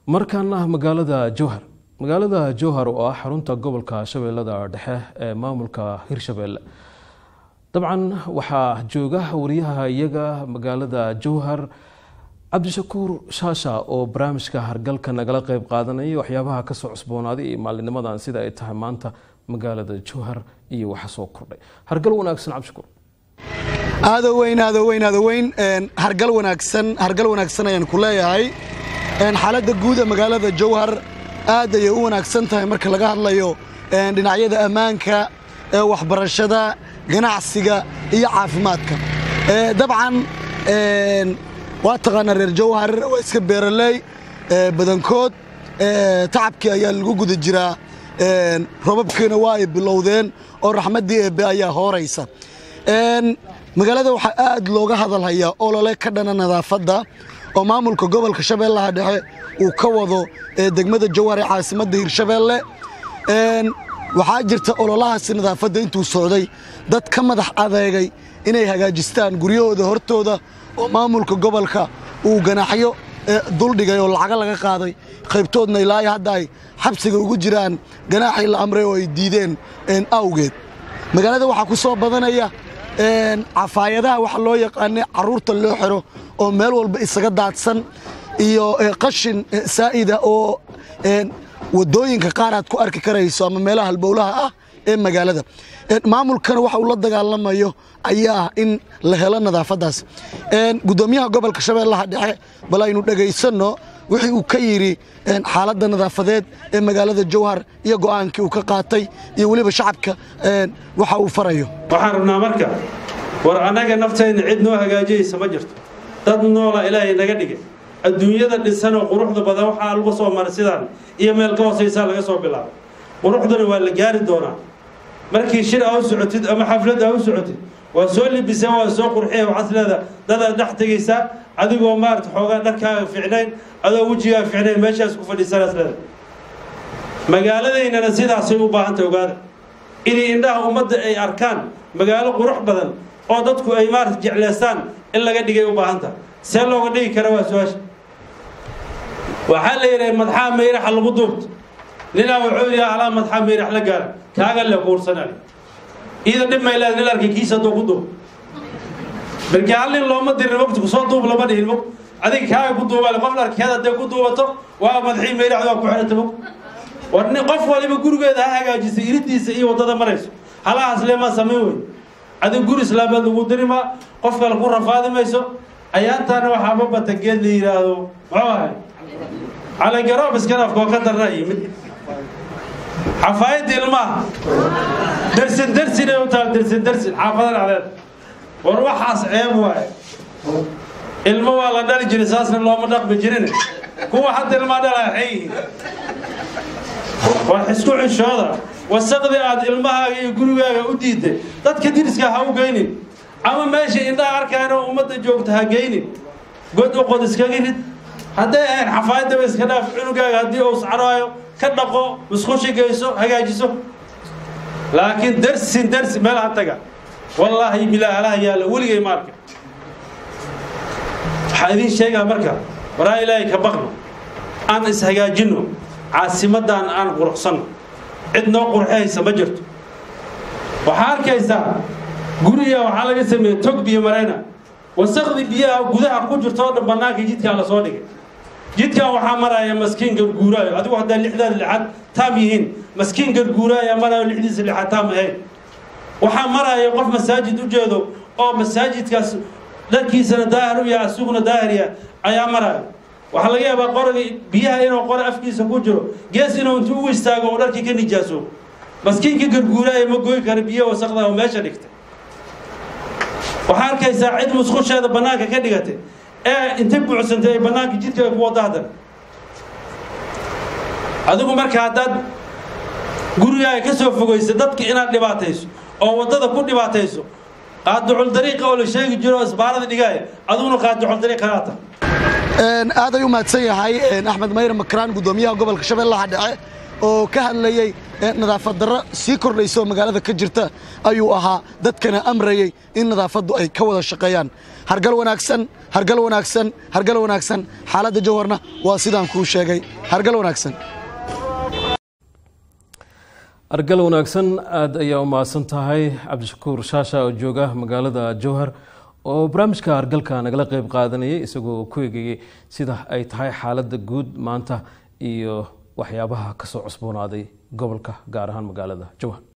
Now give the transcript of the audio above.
markaana magaalada jowhar magaalada jowhar oo ah xarunta gobolka shabeellada dhexe ee maamulka hirshabeelle dabcan waxaa jooga wariyaha iyaga magaalada jowhar cabdishakuur shaasha oo barnaamijka hargalka nagala qeyb qaadanaya waxyaabaha kasoo cusboonaaday iyo maalinimadan sida ay tahay maanta magaalada jowhar iyo waxa soo kordhay hargal wanaagsan cabdishakuur aado weyn aado weyn aado weyn hargal wanaagsan hargal wanaagsan ayaan ku leeyahay xaaladda guud ee magaalada jowhar aad ayay u wanaagsan tahay marka laga hadlayo dhinacyada ammaanka waxbarashada ganacsiga iyo caafimaadka dabcan waa taqaanaa reer jowhar waa iska beeraley badankood tacabkii ayaa lagu guda jiraa robabkiina waa ay bilowdeen oo raxmaddii eebbe ayaa hooraysa magaalada waxaa aad looga hadalhayaa olole ka dhana nadaafadda oo maamulka gobolka shabeellaha dhexe uu ka wado degmada jowhar ee caasimadda hirshabeelle waxaa jirta ololahaasi nadaafadda intuu socday dad ka madax adeegay inay hagaajistaan guryahooda hortooda oo maamulka gobolka uu ganaaxyo duldhigay oo lacago laga qaaday qaybtoodna ilaa hadda ay xabsiga ugu jiraan ganaaxii la amray oo ay diideen awgeed magaalada waxaa ku soo badanaya cafaayadaha waxa loo yaqaana carruurta loo xiro oo meel walba isaga daadsan iyo qashin saa'ida oo waddooyinka qaar aad ku arki karayso ama meelaha halbowlaha ah ee magaalada maamulkana waxa uu la dagaalamayo ayaa ah in la helo nadaafaddaas guddoomiyaha gobolka shabeellaha dhexe bal aynu dhegaysanno wixii uu ka yidhi xaaladda nadaafadeed ee magaalada jowhar iyo go'aankii uu ka qaatay iyo weliba shacabka waxa uu farayo waxaan rabnaa marka war annaga nafteenna cid noo hagaajiyaysa ma jirto dad noola ilaahay naga dhigay adduunyada dhisanoo quruxda badan waxaa lagu soo maray sidaan iyo meel ka hoosaysaa laga soo bilaabo quruxdana waa la gaari doonaa markii shir aa u socotid ama xaflad aa u socotid waa soo libiseen waa soo qurxiya waxaad leedaha dadaad dhex tegaysaa adigoo maarata xoogaa dharkaaga ficnayn adoo wejigaaga ficnayn meeshaas ku fadhiisanaas leedahay magaaladaynana sidaasay u baahantay ogaada inay indhaha ummadda ay arkaan magaalo qurux badan oo dadku ay maarata jecleystaan in laga dhigay u baahantaha see looga dhigi kara waa su-aasha waxaa la yidhaha madxaa mayraxa lagu duubto ninaa wuxuu yidhi alaa madxaa mayrax la gaara kaaga le kuursanali iida dhib may leeda nin arkay kiisa doo ku duub markii hal nin looma dirin mogta kusoo duub lama dhihin mog adiga kaaga ku duubale qof dharkeed hadday ku duubato waa madxii mayrax waa ku xidhata mog war nin qof waliba gurigeeda ha hagaajisay iridiisa iyo waddada marayso halahaas leemaa samayn wey adiga guri islaameed lagu dirimaa qof kale ku rafaadi mayso ayaantaana waxaa ma bata geed la yidhaahdo muxuu ahay calangaroob iskanafkoo ka darna yimid xafaayadda ilmaha dersin dersin ay u tahay dersin dersin xaafada dhacdeed war waxaas ceeb waaye ilmo waa la dhali jiray saasna looma dhaqmi jirin kuwa hadda ilmaa dhalaa xay yihiin war isku xishooda wasaqdii aad ilmahaaga iyo gurigaaga u diiday dadka diriska ha u geynin ama meesha indhaha arkaanoo ummadda joogta ha geynin god u qod iskaga rid hadday ahayn xafaayadaba iska dhaaf cunugaaga haddii uu scaraayo ka dhaqo musqushi geyso hagaajiso laakiin darsin darsi meel ha taga wallaahi bilaa halaha yaalla weligay ma arka waxaa idiin sheegaa marka waraa ilaahay ka baqno aan ishagaajinno caasimaddan aan quruxsanno cid noo qurxihaysa ma jirto waxaa arkaysaa guriga waxaa laga sameeyey tog biyo marayna wasaqdi biyaha gudaha ku jirto oo dhan bannaankii jidkaa la soo dhigay jidkan waxaa maraya maskiin garguuraayo adigu haddaa lixdaada lixaad taam yihiin maskiin garguuraayaa maraayo lixdiisa lixaad taam ahayn waxaa maraya qof masaajid u jeedo oo masaajidkaas dharkiisana daahir u yahay asuguna daahir yahay ayaa maraya waxaa laga yaabaa qoriga biyaha inuu qore afkiisa ku jiro gees inuu intuu ugu istaago oo dharkii ka nijaaso maskiinka garguuraaya ma goy kara biyaha wasaqda oo meesha dhigtay waxaa arkaysaa cid musqusheeda bannaanka ka dhigatay ee intay buucsantay ay bannaanka jidka ay ku wadda haddan adigu marka haddaad gurigaaga ka soo fogaysa dadka inaad dhibaatayso oo waddada ku dhibaatayso qaadicul dariiqa oo la sheegi jiro oo isbaarada dhigaaya adiguna qaadicul dariiq kalaa tahay aad ay u mahadsan yahay axmed mayre makraan guddoomiyaha gobolka shabeellaha dhexe oo ka hadlayey nadaafad darro sii kordhaysa oo magaalada ka jirta ayuu ahaa dadkana amrayey in nadaafaddu ay ka wada shaqeeyaan hargal wanaagsan hargal wanaagsan hargal wanaagsan xaaladda jowharna waa sidaan kuu sheegay hargal wanaagsan argal wanaagsan aada ayaa u mahadsan tahay cabdishakuur shaasha oo jooga magaalada jowhar oo barnaamijka argalka nagala qeyb qaadanayay isagoo ku egayay sida ay tahay xaaladda guud maanta iyo waxyaabaha kasoo cusboonaaday gobolka gaar ahaan magaalada jowhar